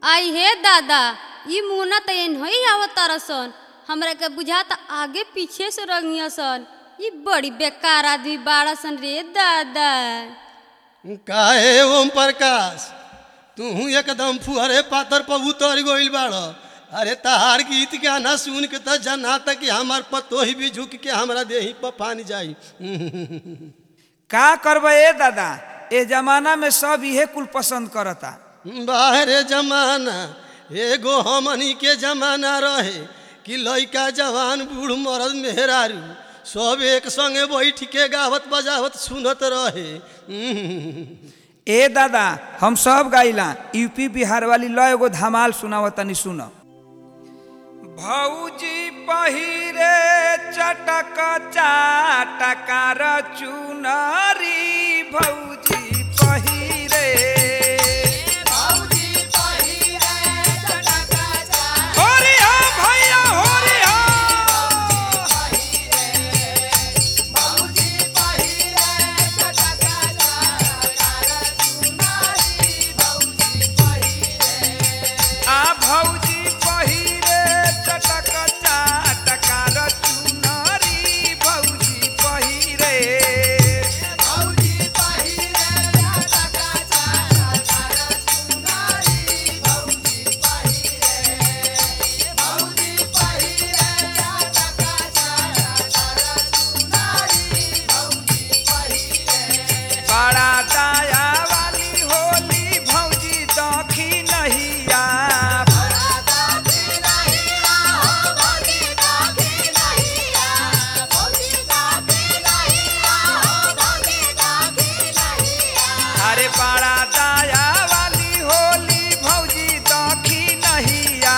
आई हे दादा ई मुना त एनही आवत तरसन हमरा के बुझाता आगे पीछे से रंगिया सन ई बड़ी बेकार आदमी बाड़ा सन रे दादा काहे ओम प्रकाश तू एकदम फुहरे पातर पर उतर गइल बाड़ अरे तहार गीत गाना सुन के तो जनाता कि हमार पतोही भी झुक के हमरा देही पर पानी जाई का करबे ए दादा ए जमाना में सब इहे कुल पसंद करता बाहरे जमाना एगो हमनी के जमाना रहे कि लइका जवान बूढ़ मरद मेहरारू सब एक संगे बैठ के गावत बजावत सुनत रहे ए दादा हम सब गाइला यूपी बिहार वाली ल एगो धमाल सुनावत तनी सुन भौजी पहिरे चटक चाटकार चुनरी भौजी पहिरे होरी हो भैया होरी हो आ भौजी पहिरे चटक चाटकार चुनरी भौजी पहिरे बड़ा दया वाली होली भौजी दखी नहिया अरे बड़ा दया वाली होली भौजी दखी नहिया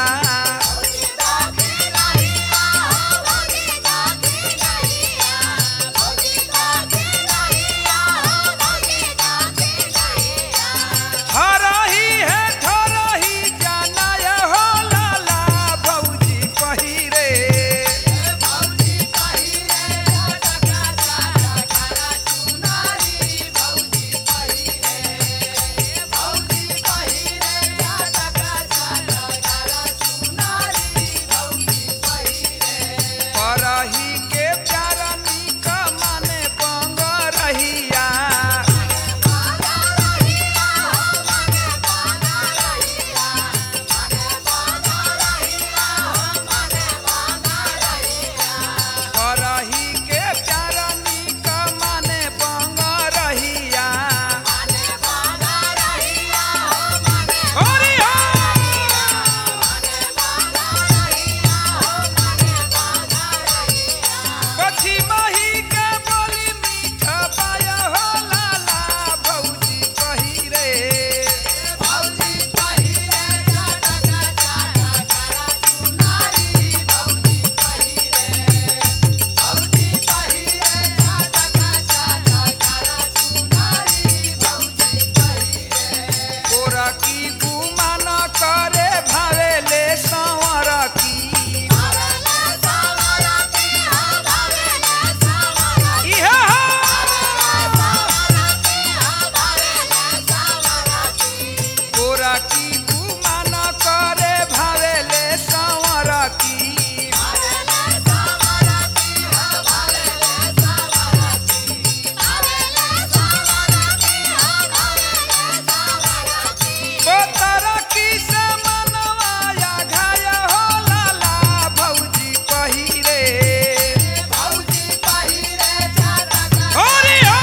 हरही है ठरही जानय हो लाला भौजी पहिरे परही के प्यार निक माने बंग रहिया करही के प्यार निक माने बंग रहिया होरी हो पछी मही के बोली मीठ पाय हो लाला भौजी पहिरे गोरा की गुमान करे भावेले संवर की इहे हो गोरा की गुमान करे भावेले संवर की बोतरा की से मनवाया घाय हो लाला भौजी पहिरे होरी हो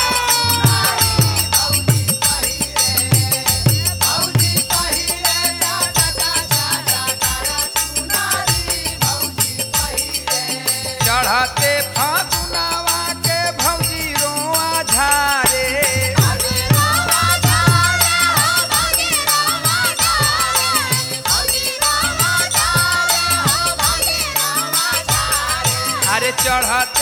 चढ़ते फागुनावा के भौजी रोआ झारे अरे चढ़ते